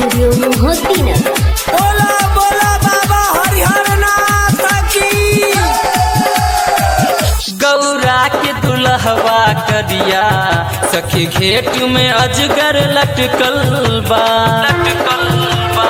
studio Mohiuddinnagar बोला बोला बाबा हरिहर नाथ की गौरा के दुल्हवा करिया सखी घेट में अजगर लटकल बा लटकल बा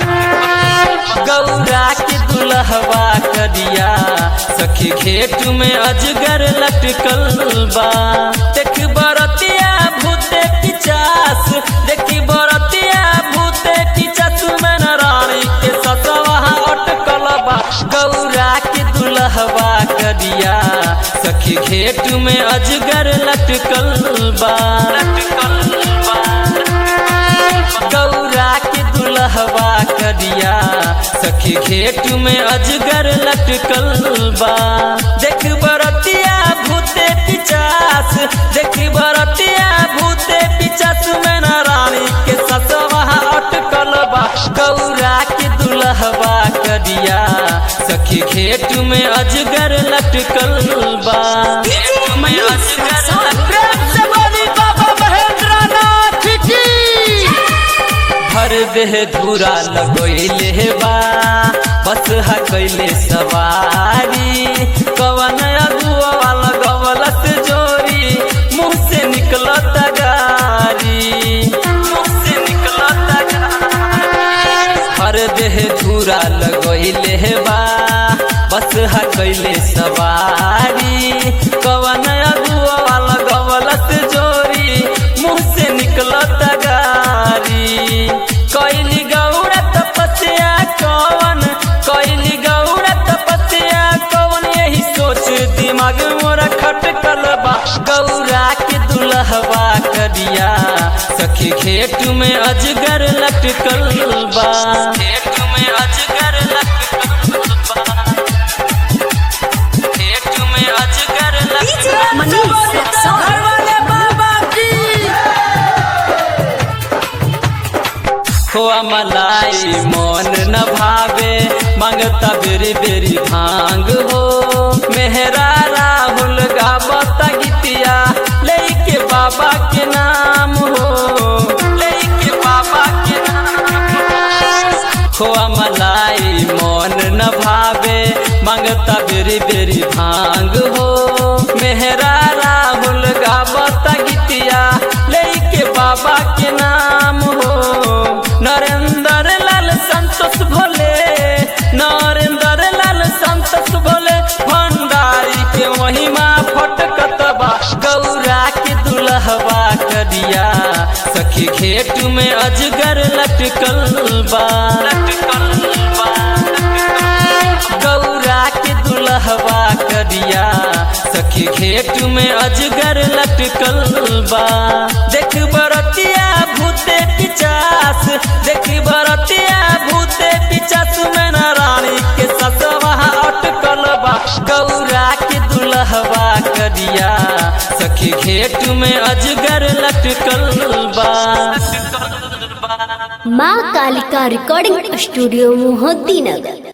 गौरा के दुल्हवा करिया सखी घेट में अजगर लटकल बा देख बरतिया भूते पिचास देखी बरतिया भूते पिचास में रानी के ससवा अटकल बा गौरा के दुल्हवा करिया सखी घेट में अजगर लटकल बा लटकल बा गौरा के दुल्हवा करिया सखी घेट में अजगर लटकल बा देख बरतिया भूते पिचास देख बरतिया भूते पिचास में न रानी के ससवा अटकल बा गौरा के दुल्हवा करिया सखी घेट में अजगर लटकल बा घेट में अजगर लटकल से बोली बाबा महेंद्र नाथ की हर देह धूरा लगोइले बा बस हा कैले सवारी कवन अगुआ लगवलत जोरी मुंह से निकलत गारी मुंह से निकलत गारी हर देह धूरा लगोइले बा बस हा कैले सवारी कवन अगुआ लगवलत जोरी मुंह से निकलत गारी कैली गौड़ा तपस्या कवन कैली गौड़ा तपस्या कवन यही सोच दिमाग मोरा खटकल बा गौरा के दुल्हवा करिया सखी घेट में अजगर लटकल बा घेट में अजगर लटकल बा घेट में अजगर लटकल मनीष रक्सौल घर वाले बाबा की खोआ मलाई मन न भावे मांगता बेरी बेरी भांग हो मेहरा राहुल गावत गीतिया लेके बाबा के नाम हो लेके बाबा के नाम खोआ मलाई मन न भावे मांगता बेरी बेरी भांग हो मेहरा राहुल गावत गीतिया लेके बाबा के नाम हो नरेंद्र लाल संतोष भोले नरेंद्र लाल संतोष भोले भंडारी के महिमा फटकत बा गौरा के दुल्हवा करिया सखी घेट में अजगर लटकल बा लटकल बा गौरा के दुल्हवा करिया सखी घेट में अजगर लटकल बा देख बरतिया भूते पिचास देख बरतिया भूते पिचास में न रानी के ससवा अटकल बा गौरा के दुल्हवा करिया सखी घेट में अजगर लटकल बा माँ कालिका रिकॉर्डिंग स्टूडियो मोहद्दीनगर